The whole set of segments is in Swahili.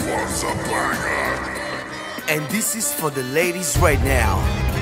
And this is for the ladies right now.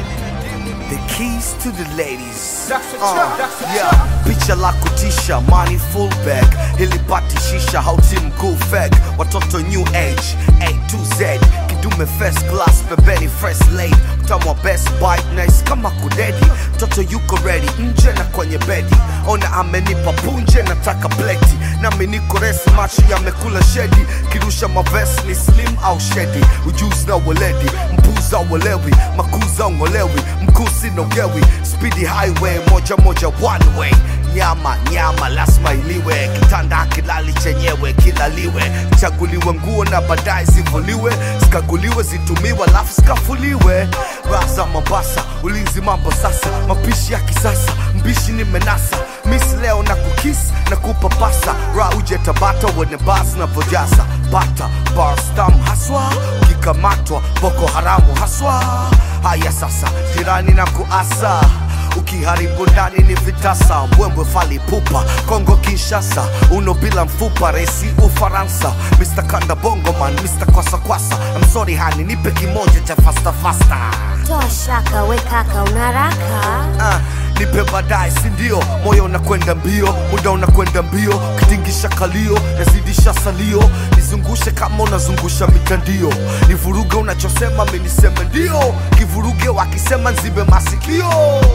The keys to the ladies. Uh, yeah. Picha la kutisha, money fullback, hilipati shisha, hauti mkuu fake, watoto new age, A to Z, kidume first class, pembeni fresh late, mtamwa best bite, nice kama kudedi, mtoto yuko ready, nje na kwenye bedi, ona amenipa punje, nataka pleti, nami niko resi, macho yamekula shedi, kirusha mavesi ni slim au shedi, ujuzi na weledi, mpuza uelewi, makuza ungolewi, mkusi nogewi, speedy highway, moja moja one way, nyama nyama lazima iliwe, kitanda kilali chenyewe kilaliwe, chaguliwe nguo na baadaye zivuliwe, zikaguliwe zitumiwe, alafu zikafuliwe. Raza Mombasa, ulinzi mambo sasa, mapishi ya kisasa, mbishi nimenasa, miss leo na kukis na kupapasa, ra uje Tabata uone basi na vojasa, bata barstam haswa, ukikamatwa Boko Haramu haswa. Haya sasa, jirani na kuasa ukiharibu ndani ni vitasa mbwembwe fali pupa kongo kinshasa uno bila mfupa resi ufaransa mr kanda bongoman mr kwasakwasa I'm sorry hani nipe kimoja cha fasta fasta Toa shaka we kaka unaraka Ah, nipe baadaye sindio moyo unakwenda mbio muda unakwenda mbio kitingisha kalio nazidisha salio nizungushe kama unazungusha mitandio nivuruge unachosema miniseme ndio kivuruge wakisema nzibe masikio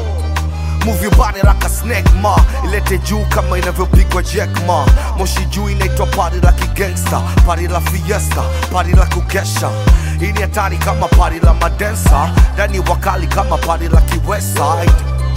Move your body like a snake ma ilete juu kama inavyopigwa jack ma moshi juu inaitwa party la kigangsta party la fiesta party la kukesha hii ni hatari kama party la madensa ndani wakali kama party la kiwestside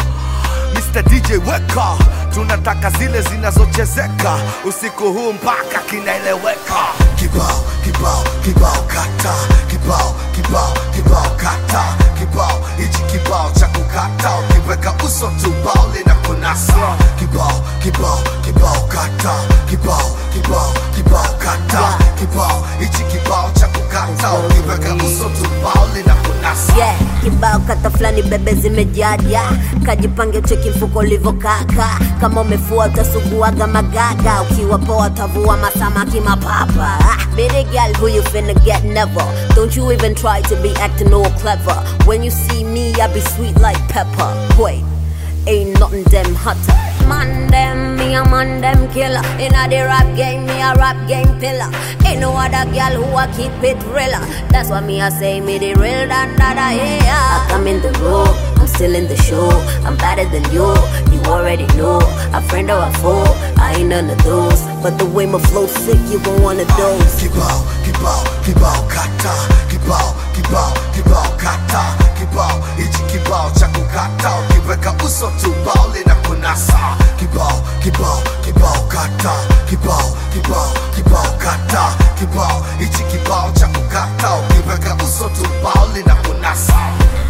Mr. DJ weka, tunataka zile zinazochezeka usiku huu mpaka kinaeleweka. Kibao kibao kibao kata, kibao kibao kibao kata, kibao hichi kibao cha kukata, ukiweka uso tu bao linakunasa. Kibao kibao kibao kata, kibao kibao kibao kata, kibao hichi kibao cha kukata, ukiweka uso tu bao linakunasa. yeah. Kibao kata fulani bebe zimejaja, kajipange cheki mfuko ulivokaka. Kama umefua utasuguaga magaga, ukiwa poa utavua masamaki mapapa. Ah, Baby girl, who you finna get never? Don't you even try to be acting all clever. When you see me, I be sweet like pepper. Wait. Ain't nothing them hotter. Man them, me a man them killer. Inna the rap game, me a rap game pillar. Ain't no other girl who a keep it realer. That's why me I say me the real than that I hear. I come in the room, I'm still in the show. I'm better than you, you already know. A friend or a foe, I ain't none of those. But the way my flow sick, you gon' one of those. kibao kibao kibao kata kibao kibao kibao kata kibao hichi kibao cha kukata ukiweka uso tu bao linakunasa kibao kibao kibao kata kibao kibao kibao kata kibao hichi kibao cha kukata ukiweka uso tu bao linakunasa